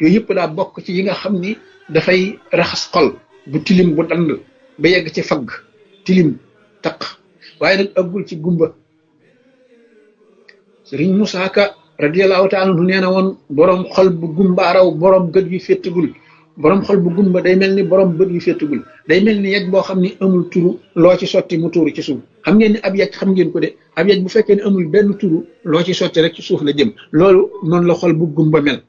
yooyu yëpp daa bokk ci yi nga xam ni dafay raxas xol bu tilim bu dand ba yegg ci fagg tilim taq waaye nag ëggul ci gumba sëriñ Musaa Ka radiyallahu taala anhu nee na woon boroom xol bu gumbaaraw boroom gët yu féttagul boroom xol bu gumba day mel ni boroom bët yu féttagul day mel ni yej boo xam ni amul turu loo ci sotti mu tuuru ci suuf xam ngeen ni ab yej xam ngeen ko de ab yej bu fekkee ne amul benn turu loo ci sotti rek ci suuf la jëm loolu noonu la xol bu gumba mel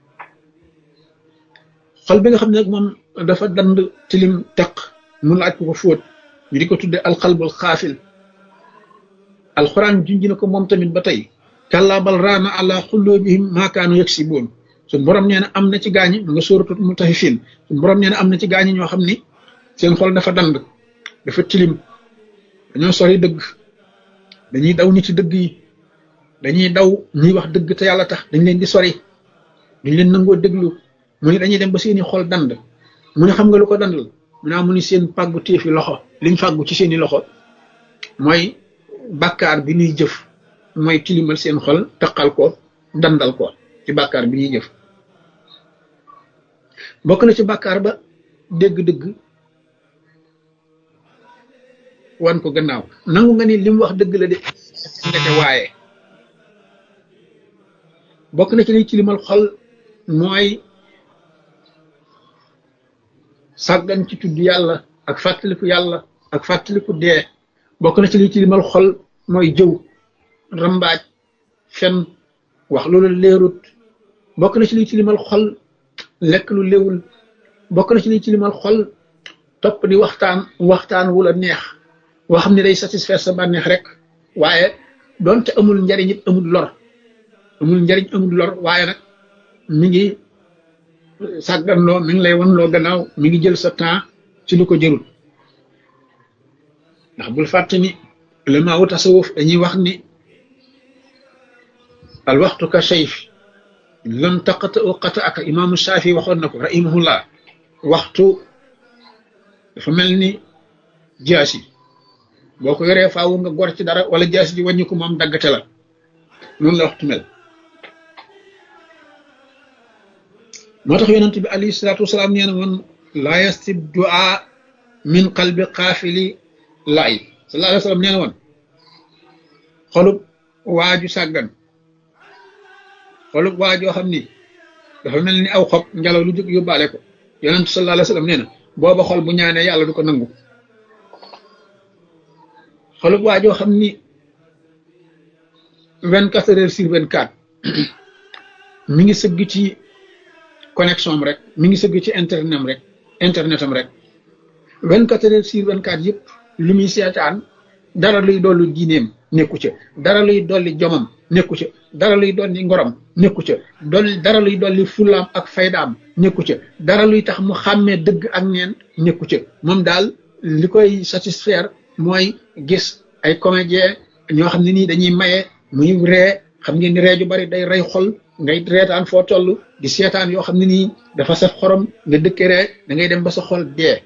xol bi nga xam ne nag moom dafa dand tilim teq mu laaj ko ko fóot ñu di ko tudde alxalbul xaafil alxuraan junj na ko moom tamit ba tey kàllaa bal raana ala xulloobihim maakaanu yaksiboon suñ borom nee na am na ci gaañi mu nga sóoratu mutaffifin suñ borom nee na am na ci gaañi ñoo xam ni seen xol dafa dand dafa tilim dañoo sori dëgg dañuy daw ñi ci dëgg yi dañuy daw ñuy wax dëgg te yàlla tax dañ leen di sori duñ leen nangoo déglu mu ne dañuy dem ba seeni xol dand mu ne xam nga lu ko dandal mu naa mu ni seen pàggu téefi loxo liñ fàggu ci seeni loxo mooy bàkkaar bi ñuy jëf mooy tilimal seen xol taqal ko dandal ko ci bàkkaar bi ñuy jëf bokk na ci bàkkaar ba dégg-dëgg wan ko gannaaw nangu nga ni li mu wax dëgg la de ndeke waaye bokk na ci liy tilimal xol mooy sàggan ci tudd yàlla ak fàttaliku yàlla ak fàttaliku dee bokk na ci liy tilimal xol mooy jëw rambaaj fen wax loolu leerut bokk na ci liy tilimal xol lekk lu léwul bokk na ci liy tilimal xol topp di waxtaan waxtaan wu la neex woo xam ne day satisfaire sa bànneex rek waaye doonte amul njariñ it amul lor amul njariñ amul lor waaye nag mi ngi sàgganloo mi ngi lay wan loo gannaaw mi ngi jël sa temps ci lu ko jërul ndax bul fàtte ni ulama wu tasawuf dañuy wax ni al waxtu ka sayf lam taqata u qata aka imaamu Shaafi waxoon na ko rahimahullah waxtu dafa mel ni jaasi boo ko yoree faawu nga gor ci dara wala jaasi ji wàññi ko moom daggate la noonu la waxtu mel moo tax yonent bi alayhi salaatu wasalaam nee na woon laa yastib duaa min qalbi qaafili laay sallallahu alayhi wa sallam nee na woon xolub waaju sàggan xolub waajoo xam ni dafa mel ni aw xob ngelaw lu jóg yóbbaale ko yonent sallallahu alayhi wa sallam nee na booba xol bu ñaanee yàlla du ko nangu xolub waajoo xam ni vingt quatre heures sur vingt quatre mi ngi sëgg ci connexion am rek mi ngi sëgg ci internet am rek internet am rek vingt quatre heures sur vingt quatre yëpp lu muy seetaan dara luy dolli diineem nekku ca dara luy dolli jomam nekku ca dara luy dolli ngorom nekku ca dolli dara luy dolli fulaam ak faydaam nekku ca dara luy tax mu xàmmee dëgg ak neen nekku ca moom daal li koy satisfaire mooy gis ay comédien ñoo xam ne nii dañuy maye muy ree xam ngeen ni ree ju bari day rey xol ngay reetaan foo toll di seetaan yoo xam ne nii dafa saf xorom nga dëkke ree da ngay dem ba sa xol dee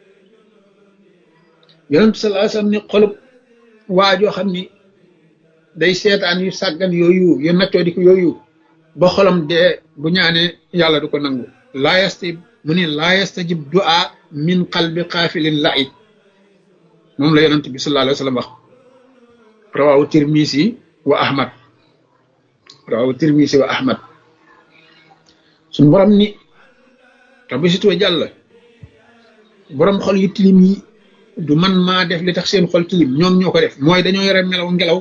yonent sallallahu alayhi wasallam ni xolub waa joo xam ni day seetaan yu sàggan yooyu yu naccoo di ko yooyu ba xolam dee bu ñaanee yàlla du ko nangu laa yastajib mu ni laa yastajib du'a min qalbi xaafilin la'ib moom la yonent bi sallallahu alayhi wasallam wax rawawu tirmisi wa ahmad rawawu tirmisi wa ahmad suñ borom ni rabbi situwa jàll borom xol yu tilim yi du man maa def li tax seen xol tilim ñoom ñoo ko def mooy dañoo yore melaw ngelaw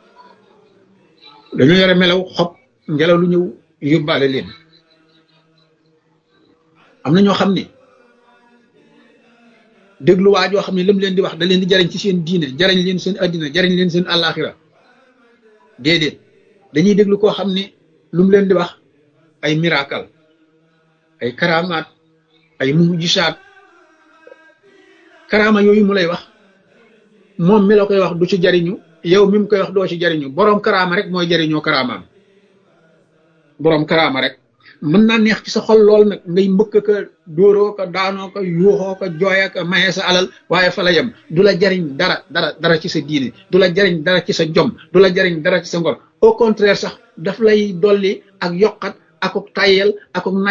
dañoo yore melaw xob ngelaw lu ñëw yóbbaale leen am na ñoo xam ni déglu waa joo xam ne lam leen di wax da leen di jariñ ci seen diine jariñ leen seen addina jariñ leen seen àllaaxira déedéet dañuy déglu koo xam ni lu mu leen di wax ay miracle ay karamaat ay mujisaat karaama yooyu mu lay wax moom mi la koy wax du ci jariñu yow mi mu koy wax doo ci jariñu boroom karaama rek mooy jariñoo karaamaam boroom karaama rek mën naa neex ci sa xol lool nag ngay mbëkk ka dóoroo ko daanoo ko yuuxoo ko jooya ko maye sa alal waaye fa la yem du la jariñ dara dara dara ci sa diine du la jariñ dara ci sa jom du la jariñ dara ci sa ngor au contraire sax daf lay dolli ak yokkat akuk tayel akuk